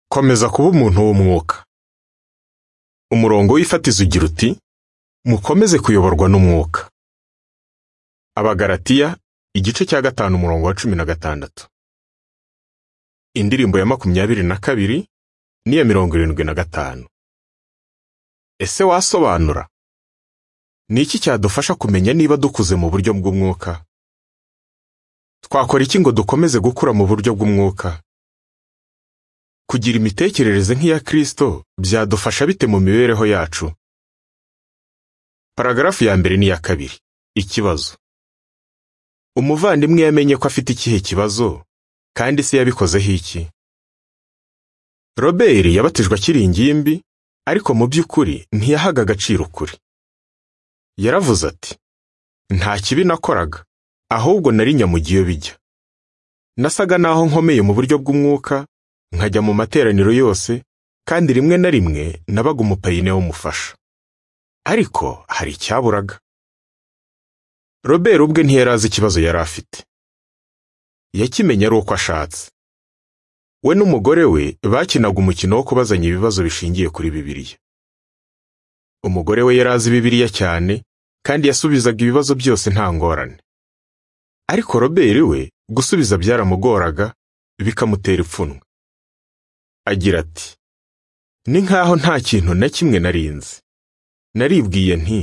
Komeza kuba umuntu w'umwuka. Umurongo w'ifatizo ugira uti mukomeze kuyoborwa n'umwuka. Abagalatiya igice cya gatanu umurongo wa cumi na gatandatu. Indirimbo ya makumyabiri na kabiri n'iya mirongo irindwi na gatanu. Ese wasobanura? Ni iki cyadufasha kumenya niba dukuze mu buryo bw'umwuka? Twakora iki ngo dukomeze gukura mu buryo bw'umwuka? Kugira imitekerereze nk'iya Kristo byadufasha bite mu mibereho yacu? Paragarafu ya mbere n'iya kabiri. Ikibazo. Umuvandimwe yamenye ko afite ikihe kibazo kandi se yabikozeho iki? Robert yabatijwe akiri ingimbi ariko mu by'ukuri ntiyahaga agaciro ukuri. Yaravuze ati nta kibi nakoraga ahubwo nari nyamugiye bijya. Nasaga naho nkomeye mu buryo bw'umwuka nkajya mu materaniro yose kandi rimwe na rimwe nabaga umupayine w'umufasha. Ariko hari icyaburaga. Robert ubwe ntiyari azi ikibazo yari afite. Yakimenye ari uko ashatse. We n'umugore we bakinaga umukino wo kubazanya ibibazo bishingiye kuri Bibiliya. Umugore we yari azi Bibiliya cyane kandi yasubizaga ibibazo byose nta ngorane. Ariko Robert we gusubiza byaramugoraga bikamutera ipfunwe. Agira ati ni nkaho nta kintu na kimwe nari nzi. Naribwiye nti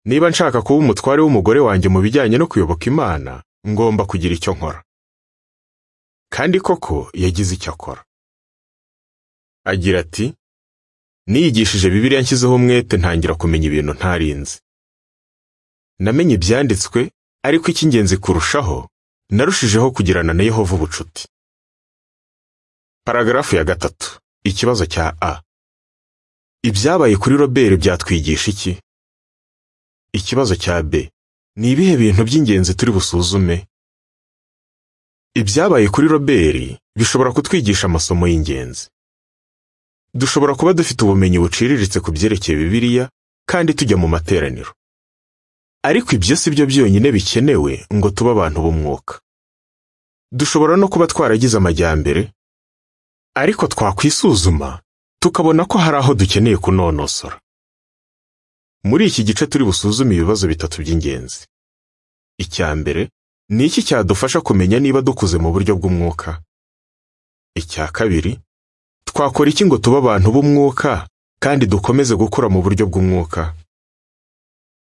niba nshaka kuba umutware w'umugore wanjye mu bijyanye no kuyoboka Imana ngomba kugira icyo nkora. Kandi koko yagize icyo akora. Agira ati niyigishije Bibiliya nshyizeho umwete ntangira kumenya ibintu ntari nzi. Namenye ibyanditswe ariko icy'ingenzi kurushaho narushijeho kugirana na Yehova ubucuti. Paragarafu ya gatatu. Ikibazo cya A. Ibyabaye kuri Robert byatwigisha iki? Ikibazo cya B. Ni ibihe bintu by'ingenzi turi busuzume? Ibyabaye kuri Robert bishobora kutwigisha amasomo y'ingenzi. Dushobora kuba dufite ubumenyi buciriritse ku byerekeye Bibiliya kandi tujya mu materaniro. Ariko ibyo si byo byonyine bikenewe ngo tube abantu b'umwuka. Dushobora no kuba twaragize amajyambere, ariko twakwisuzuma tukabona ko hari aho dukeneye kunonosora. Muri iki gice turi busuzume ibibazo bitatu by'ingenzi. Icya mbere, ni iki cyadufasha kumenya niba dukuze mu buryo bw'umwuka? Icya kabiri, twakora iki ngo tube abantu b'umwuka kandi dukomeze gukura mu buryo bw'umwuka?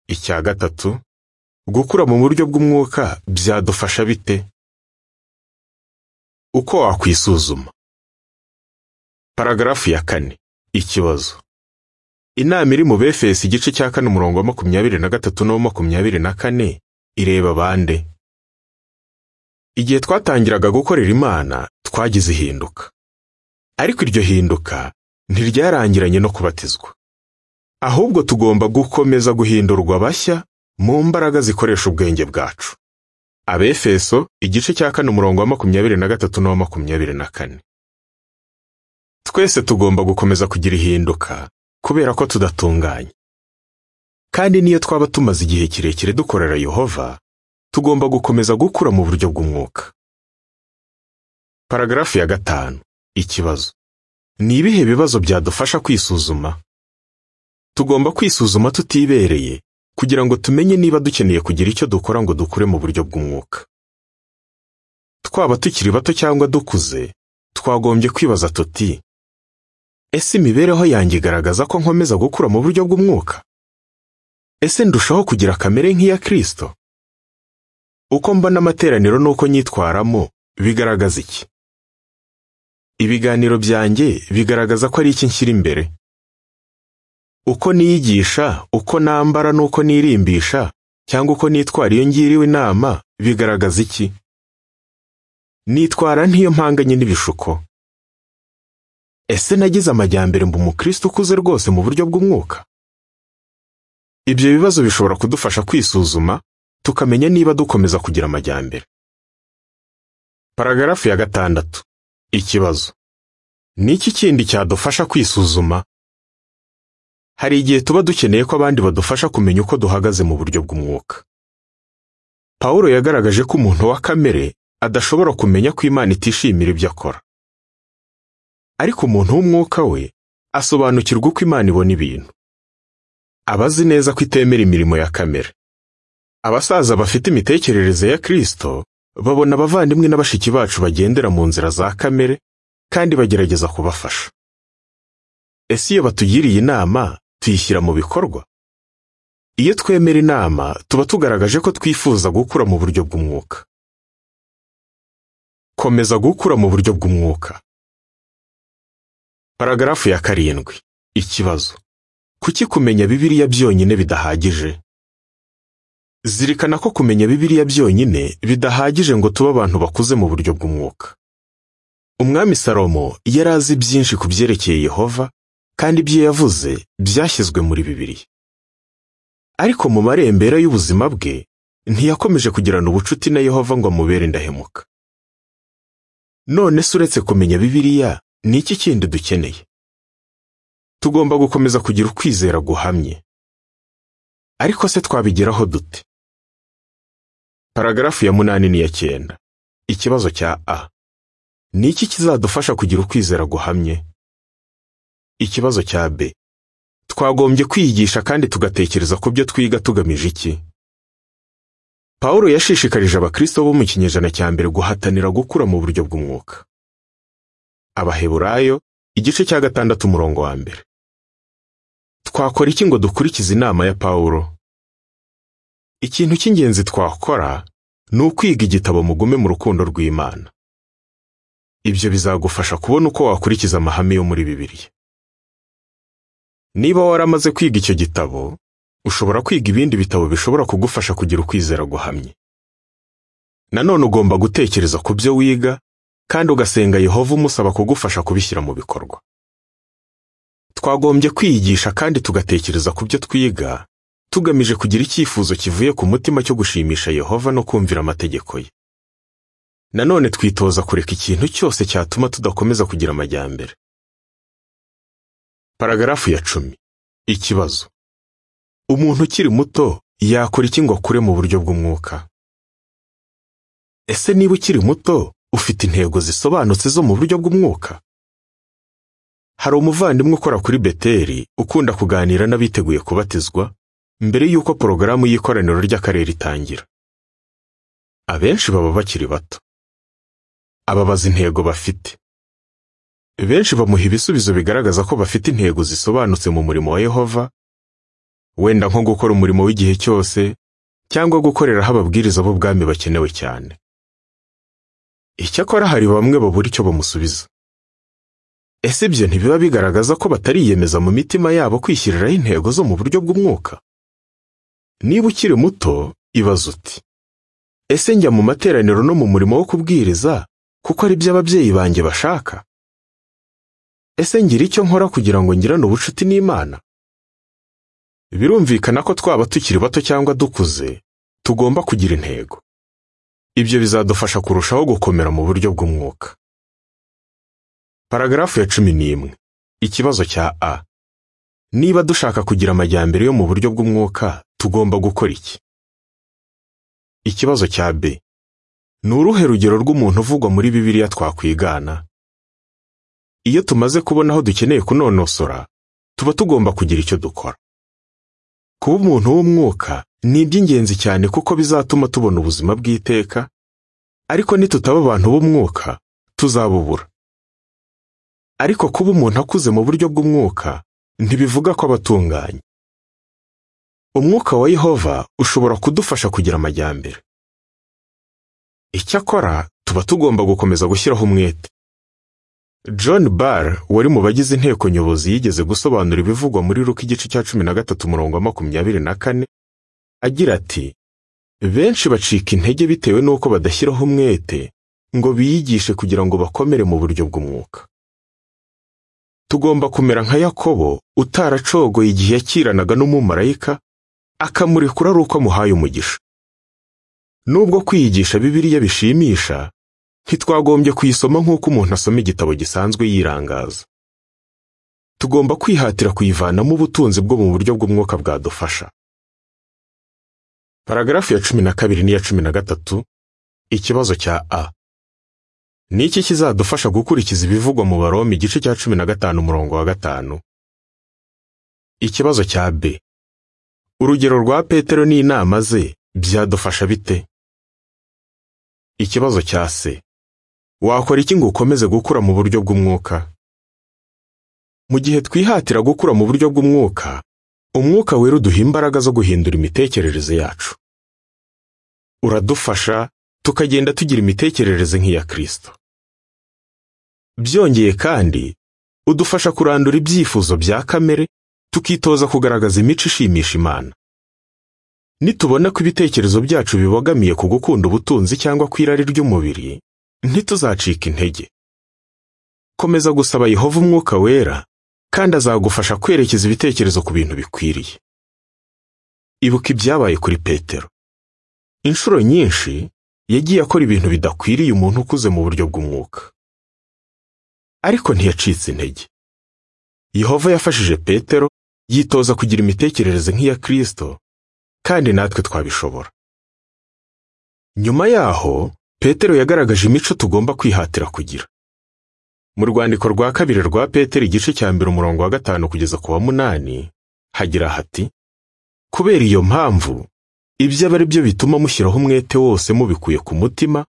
Icya gatatu, gukura mu buryo bw'umwuka byadufasha bite? Uko wakwisuzuma. Paragarafu ya kane. Ikibazo. Inama iri mu Befesi igice cya kane umurongo wa makumyabiri na gatatu n'uwa makumyabiri na kane ireba bande. Igihe twatangiraga gukorera Imana twagize ihinduka. Ariko iryo hinduka ntiryarangiranye no kubatizwa. Ahubwo tugomba gukomeza guhindurwa bashya mu mbaraga zikoresha ubwenge bwacu. Abefeso igice cya kane umurongo wa makumyabiri na gatatu n'uwa makumyabiri na kane. Twese tugomba gukomeza kugira ihinduka kubera ko tudatunganye. Kandi niyo twaba tumaze igihe kirekire dukorera Yehova, tugomba gukomeza gukura mu buryo bw'umwuka. Paragarafu ya gatanu. Ikibazo. Ni ibihe bibazo byadufasha kwisuzuma? Tugomba kwisuzuma tutibereye kugira ngo tumenye niba dukeneye kugira icyo dukora ngo dukure mu buryo bw'umwuka. Twaba tukiri bato cyangwa dukuze, twagombye kwibaza tuti Ese imibereho yanjye igaragaza ko nkomeza gukura mu buryo bw'umwuka? Ese ndushaho kugira kamere nk'iya Kristo? Uko mbona amateraniro n'uko nyitwaramo bigaragaza iki? Ibiganiro byanjye bigaragaza ko ari iki nshyira imbere. Uko niyigisha, uko nambara n'uko nirimbisha cyangwa uko nitwara iyo ngiriwe inama bigaragaza iki? Nitwara ntiyo mpanganye n'ibishuko. Ese nagize amajyambere mba umukristo ukuze rwose mu buryo bw'umwuka? Ibyo bibazo bishobora kudufasha kwisuzuma, tukamenya niba dukomeza kugira amajyambere. Paragarafu ya gatandatu. Ikibazo. Ni iki kindi cyadufasha kwisuzuma? Hari igihe tuba dukeneye ko abandi badufasha kumenya uko duhagaze mu buryo bw'umwuka. Pawulo yagaragaje ko umuntu wa kamere adashobora kumenya ko Imana itishimira ibyo akora. ariko umuntu w'umwuka we asobanukirwa uko imana ibona ibintu aba azi neza ko itemera imirimo ya kamere abasaza bafite imitekerereze ya kirisito babona abavandimwe na bashiki bacu bagendera mu nzira za kamere kandi bagerageza kubafasha ese iyo batugiriye inama tuyishyira mu bikorwa iyo twemera inama tuba tugaragaje ko twifuza gukura mu buryo bw'umwuka komeza gukura mu buryo bw'umwuka paragarafu ya karindwi ikibazo kuki kumenya bibiliya byonyine bidahagije zirikana ko kumenya bibiliya byonyine bidahagije ngo tube abantu bakuze mu buryo bw'umwuka umwami salomo yari azi byinshi ku byerekeye yehova kandi ibyo yavuze byashyizwe muri bibiliya ariko mu marembera y'ubuzima bwe ntiyakomeje kugirana ubucuti na yehova ngo amubere indahemuka none se uretse kumenya bibiliya ni iki kindi dukeneye tugomba gukomeza kugira ukwizera guhamye ariko se twabigeraho dute paragarafu ya munani n'iya cyenda ikibazo cya a ni iki kizadufasha kugira ukwizera guhamye ikibazo cya b twagombye kwiyigisha kandi tugatekereza ku byo twiga tugamije iki pawulo yashishikarije abakristo bo mu kinyejana cya mbere guhatanira gukura mu buryo bw'umwuka abaheburayo igice cya gatandatu umurongo wa mbere twakora iki ngo dukurikize inama ya pawulo ikintu cy'ingenzi twakora ni ukwiga igitabo mugume mu rukundo rw'imana ibyo bizagufasha kubona uko wakurikiza amahame yo muri bibiliya niba waramaze kwiga icyo gitabo ushobora kwiga ibindi bitabo bishobora kugufasha kugira ukwizera guhamye nanone ugomba gutekereza ku byo wiga kandi ugasenga yehova umusaba kugufasha kubishyira mu bikorwa twagombye kwiyigisha kandi tugatekereza ku byo twiga tugamije kugira icyifuzo kivuye ku mutima cyo gushimisha yehova no kumvira amategeko ye nanone twitoza kureka ikintu cyose cyatuma tudakomeza kugira amajyambere paragarafu ya cumi ikibazo umuntu ukiri muto yakora iki ngo akure mu buryo bw'umwuka ese niba ukiri muto ufite intego zisobanutse zo mu buryo bw'umwuka hari umuvandimwe ukora kuri beteri ukunda kuganira n'abiteguye kubatizwa mbere y'uko porogaramu y'ikoraniro ry'akarere itangira abenshi baba bakiri bato ababaza intego bafite benshi bamuha ibisubizo bigaragaza ko bafite intego zisobanutse mu murimo wa yehova wenda nko gukora umurimo w'igihe cyose cyangwa gukoreraho ababwiriza b'ubwami bakenewe cyane icyakora hari bamwe babura icyo bamusubiza ese ibyo ntibiba bigaragaza ko batariyemeza mu mitima yabo kwishyiriraho intego zo mu buryo bw'umwuka niba ukiri muto ibaza uti ese njya mu materaniro no mu murimo wo kubwiriza kuko ari byo ababyeyi banjye bashaka ese ngira icyo nkora kugira ngo ngirane ubucuti n'imana birumvikana ko twaba tukiri bato cyangwa dukuze tugomba kugira intego ibyo bizadufasha kurushaho gukomera mu buryo bw'umwuka paragarafu ya cumi n'imwe ikibazo cya a niba dushaka kugira amajyambere yo mu buryo bw'umwuka tugomba gukora iki ikibazo cya b ni uruhe rugero rw'umuntu uvugwa muri bibiliya twakwigana iyo tumaze kubona aho dukeneye kunonosora tuba tugomba kugira icyo dukora kuba umuntu w'umwuka ni iby'ingenzi cyane kuko bizatuma tubona ubuzima bw'iteka ariko nitutaba abantu b'umwuka tuzabubura ariko kuba umuntu akuze mu buryo bw'umwuka ntibivuga ko abatunganye umwuka wa yehova ushobora kudufasha kugira amajyambere icyakora tuba tugomba gukomeza gushyiraho umwete john barr wari mu bagize inteko nyobozi yigeze gusobanura ibivugwa muri ruka igice cya cumi na gatatu umurongo wa makumyabiri na kane agira ati benshi bacika intege bitewe n'uko badashyiraho umwete ngo biyigishe kugira ngo bakomere mu buryo bw'umwuka tugomba kumera nka yakobo utaracogoye igihe yakiranaga n'umumarayika akamurekura ari uko amuhaye umugisha nubwo kwiyigisha bibiliya bishimisha ntitwagombye kuyisoma nk'uko umuntu asoma igitabo gisanzwe yirangaza tugomba kwihatira kuyivanamo ubutunzi bwo mu buryo bw'umwuka bwadufasha paragarafu ya cumi na kabiri n'iya cumi na gatatu ikibazo cya a ni iki kizadufasha gukurikiza ibivugwa mu baroma igice cya cumi na gatanu umurongo wa gatanu ikibazo cya b urugero rwa petero n'inama ze byadufasha bite ikibazo cya c wakora iki ngo ukomeze gukura mu buryo bw'umwuka mu gihe twihatira gukura mu buryo bw'umwuka umwuka wera uduha imbaraga zo guhindura imitekerereze yacu uradufasha tukagenda tugira imitekerereze nk'iya kristo byongeye kandi udufasha kurandura ibyifuzo bya kamere tukitoza kugaragaza imico ishimisha imana nitubona ko ibitekerezo byacu bibogamiye ku gukunda ubutunzi cyangwa ku irari ry'umubiri ntituzacika intege komeza gusaba yehova umwuka wera kandi azagufasha kwerekeza ibitekerezo ku bintu bikwiriye ibuka ibyabaye kuri petero inshuro nyinshi yagiye akora ibintu bidakwiriye umuntu ukuze mu buryo bw'umwuka ariko ntiyacitse intege yehova yafashije petero yitoza kugira imitekerereze nk'iya kristo kandi natwe twabishobora nyuma yaho petero yagaragaje imico tugomba kwihatira kugira mu rwandiko rwa kabiri rwa petero igice cya mbere umurongo wa gatanu kugeza ku wa munani hagira hati kubera iyo mpamvu ibyo aba ari byo bituma mushyiraho umwete wose mubikuye ku mutima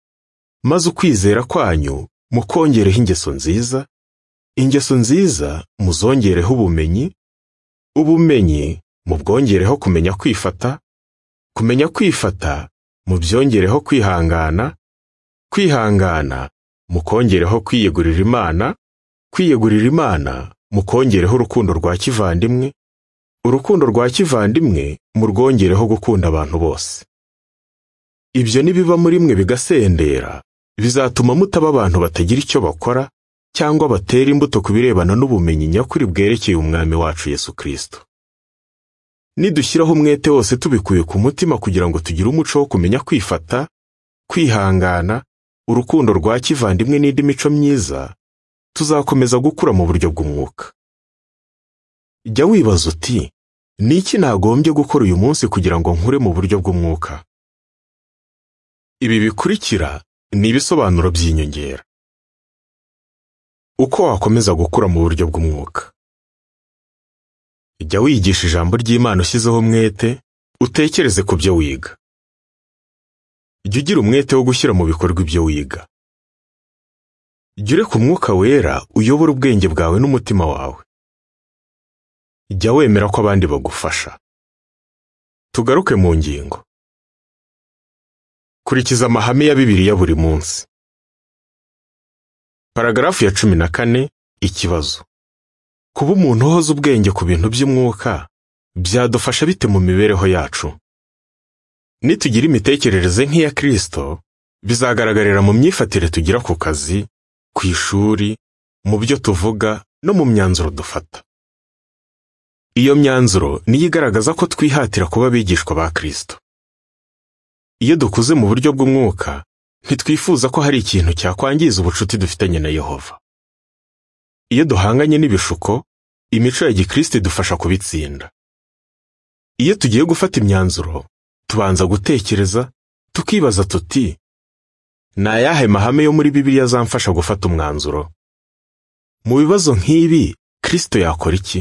maze ukwizera kwanyu mukongereho ingeso nziza ingeso nziza muzongereho ubumenyi ubumenyi mubwongereho kumenya kwifata kumenya kwifata mubyongereho kwihangana kwihangana mukongereho kwiyegurira imana kwiyegurira imana mukongereho urukundo rwa kivandimwe urukundo rwa kivandimwe murwongereho gukunda abantu bose ibyo nibiba muri mwe bigasendera bizatuma mutaba abantu batagira icyo bakora cyangwa batera imbuto ku birebana n'ubumenyi nyakuri bwerekeye umwami wacu yesu kirisito nidushyiraho umwete wose tubikuye ku mutima kugira ngo tugire umuco wo kumenya kwifata kwihangana urukundo rwa kivandimwe n'indi mico myiza tuzakomeza gukura mu buryo bw'umwuka jya wibaza uti ni iki nagombye gukora uyu munsi kugira ngo nkure mu buryo bw'umwuka ibi bikurikira ni ibisobanuro by'inyongera uko wakomeza gukura mu buryo bw'umwuka jya wigisha ijambo ry'imana ushyizeho umwete utekereze ku byo wiga jya ugira umwete wo gushyira mu bikorwa ibyo wiga jya ureka umwuka wera uyobora ubwenge bwawe n'umutima wawe jya wemera ko abandi bagufasha tugaruke mu ngingo kurikiza amahame ya bibiliya buri munsi paragarafu ya cumi na kane ikibazo kuba umuntu uhoza ubwenge ku bintu by'umwuka byadufasha bite mu mibereho yacu nitugira imitekerereze nk'iya kirisito bizagaragarira mu myifatire tugira ku kazi ku ishuri mu byo tuvuga no mu myanzuro dufata iyo myanzuro niyo igaragaza ko twihatira kuba abigishwa ba kirisito iyo dukuze mu buryo bw'umwuka ntitwifuza ko hari ikintu cyakwangiza ubucuti dufitanye na yehova iyo duhanganye n'ibishuko imico ya gikristo idufasha kubitsinda iyo tugiye gufata imyanzuro tubanza gutekereza tukibaza tuti ni ayahe mahame yo muri bibiliya azamfasha gufata umwanzuro mu bibazo nk'ibi kristo yakora iki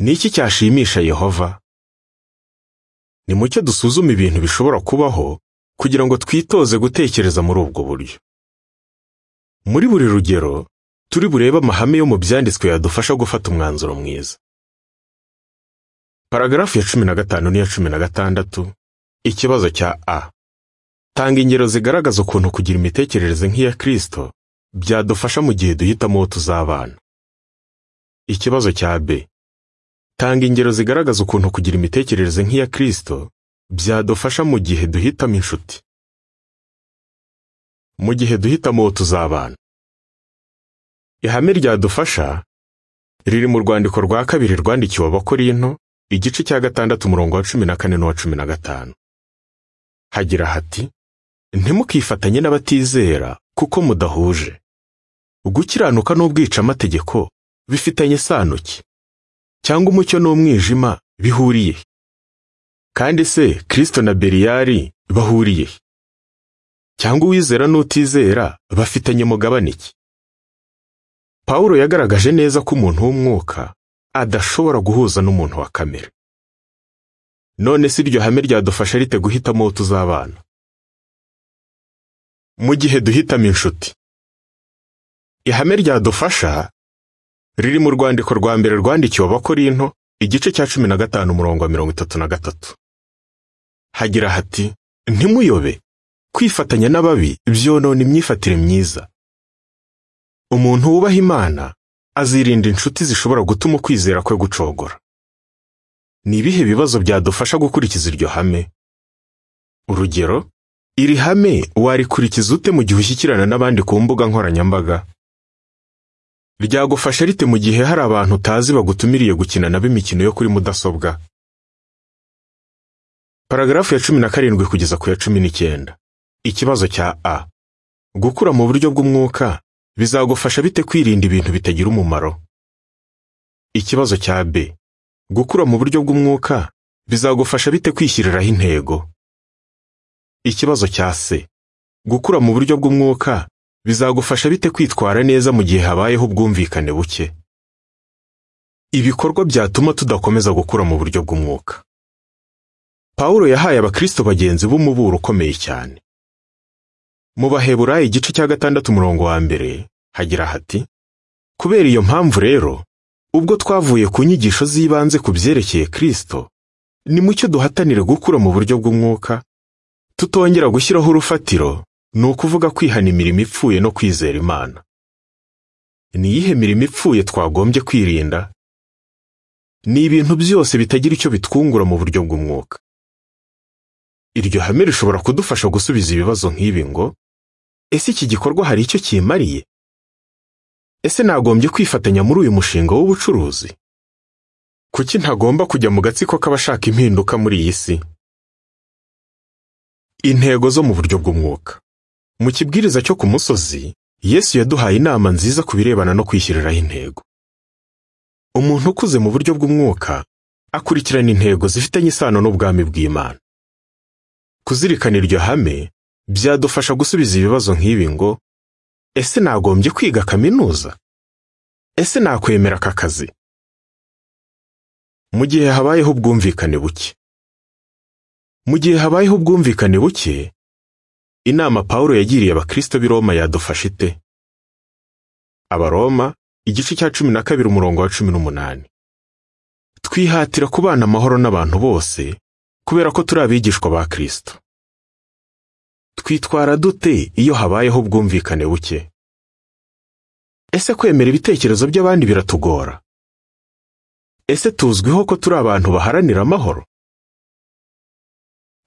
ni iki cyashimisha yehova ni mucyo dusuzume ibintu bishobora kubaho kugira ngo twitoze gutekereza muri ubwo buryo muri buri rugero turi burebe amahame yo mu byanditswe yadufasha gufata umwanzuro mwiza paragarafu ya cumi na gatanu n'iya cumi na gatandatu ikibazo cya a tanga ingero zigaragaza ukuntu kugira imitekerereze nk'iya kirisito byadufasha mu gihe duhitamo uwo tuzabana ikibazo cya b tanga ingero zigaragaza ukuntu kugira imitekerereze nk'iya kirisito byadufasha mu gihe duhitamo inshuti mu gihe duhitamo uwo tuzabana ihame ryadufasha riri mu rwandiko rwa kabiri rwandikiwe abakorinto igice cya gatandatu umurongo wa cumi na kane n'uwa cumi na gatanu hagira hati ntimukifatanye n'abatizera kuko mudahuje gukiranuka n'ubwicamategeko bifitanye isano ki cyangwa umucyo n'umwijima bihuriye kandi se kirisito na beriyari bahuriye cyangwa uwizera n'utizera bafitanye umugabane iki pawulo yagaragaje neza ko umuntu w'umwuka adashobora guhuza n'umuntu wa kamere none si iryo hame ryadufasha rite guhitamo uwo tuzabana mu gihe duhitamo inshuti ihame ryadufasha riri mu rwandiko rwa mbere rwandikiwe abakorinto igice cya cumi na gatanu umurongo wa mirongo itatu na gatatu hagira hati ntimuyobe kwifatanya n'ababi byonona imyifatire myiza umuntu wubaha imana azirinda inshuti zishobora gutuma ukwizera kwe gucogora ni ibihe bibazo byadufasha gukurikiza iryo hame urugero iri hame warikurikiza ute mu gihe ushyikirana n'abandi ku mbuga nkoranyambaga ryagufasha rite mu gihe hari abantu utazi bagutumiriye gukina nabo imikino yo kuri mudasobwa paragarafu ya cumi na karindwi kugeza ku ya cumi n'icyenda ikibazo cya a gukura mu buryo bw'umwuka bizagufasha bite kwirinda ibintu bitagira umumaro ikibazo cya b gukura mu buryo bw'umwuka bizagufasha bite kwishyiriraho intego ikibazo cya c gukura mu buryo bw'umwuka bizagufasha bite kwitwara neza mu gihe habayeho ubwumvikane buke ibikorwa byatuma tudakomeza gukura mu buryo bw'umwuka pawulo yahaye abakristo bagenzi b'umuburo ukomeye cyane mu baheburayo igice cya gatandatu umurongo wa mbere hagira hati kubera iyo mpamvu rero ubwo twavuye ku nyigisho z'ibanze ku byerekeye kristo ni mucyo duhatanire gukura mu buryo bw'umwuka tutongera gushyiraho urufatiro ni ukuvuga kwihana imirimo ipfuye no kwizera imana ni iyihe mirimo ipfuye twagombye kwirinda ni ibintu byose bitagira icyo bitwungura mu buryo bw'umwuka iryo hame rishobora kudufasha gusubiza ibibazo nk'ibi ngo ese iki gikorwa hari icyo kimariye ese nagombye kwifatanya muri uyu mushinga w'ubucuruzi kuki ntagomba kujya mu gatsiko k'abashaka impinduka muri iyi si intego zo mu buryo bw'umwuka mu kibwiriza cyo ku musozi yesu yaduhaye inama nziza ku birebana no kwishyiriraho intego umuntu ukuze mu buryo bw'umwuka akurikirana intego zifitanye isano n'ubwami bw'imana kuzirikana iryo hame byadufasha gusubiza ibibazo nk'ibi ngo ese nagombye kwiga kaminuza ese nakwemera aka kazi mu gihe habayeho ubwumvikane buke mu gihe habayeho ubwumvikane buke inama pawulo yagiriye abakristo b'i roma yadufasha ite abaroma igice cya cumi na kabiri umurongo wa cumi n'umunani twihatira kubana amahoro n'abantu bose kubera ko turi abigishwa ba Kristo. Twitwara dute iyo habayeho ubwumvikane buke? Ese kwemera ibitekerezo by'abandi biratugora? Ese tuzwiho ko turi abantu baharanira amahoro?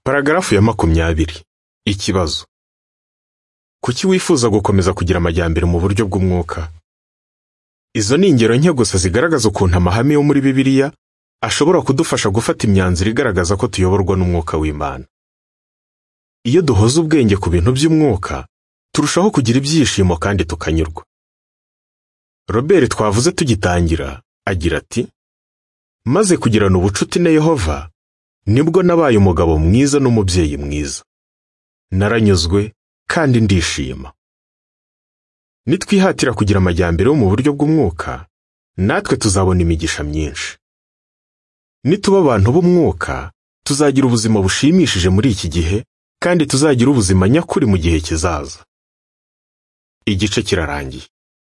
Paragarafu ya makumyabiri. Ikibazo. Kuki wifuza gukomeza kugira amajyambere mu buryo bw'umwuka? Izo ni ingero nke gusa zigaragaza ukuntu amahame yo muri Bibiliya ashobora kudufasha gufata imyanzuro igaragaza ko tuyoborwa n'umwuka w'Imana. Iyo duhoza ubwenge ku bintu by'umwuka, turushaho kugira ibyishimo kandi tukanyurwa. Robert twavuze tugitangira, agira ati: "Maze kugirana ubucuti na Yehova, nibwo nabaye umugabo mwiza n'umubyeyi mwiza. Naranyuzwe kandi ndishima." Nitwihatira kugira amajyambere yo mu buryo bw'umwuka, natwe tuzabona imigisha myinshi. nituba abantu b'umwuka tuzagira ubuzima bushimishije muri iki gihe kandi tuzagira ubuzima nyakuri mu gihe kizaza igice kirarangiye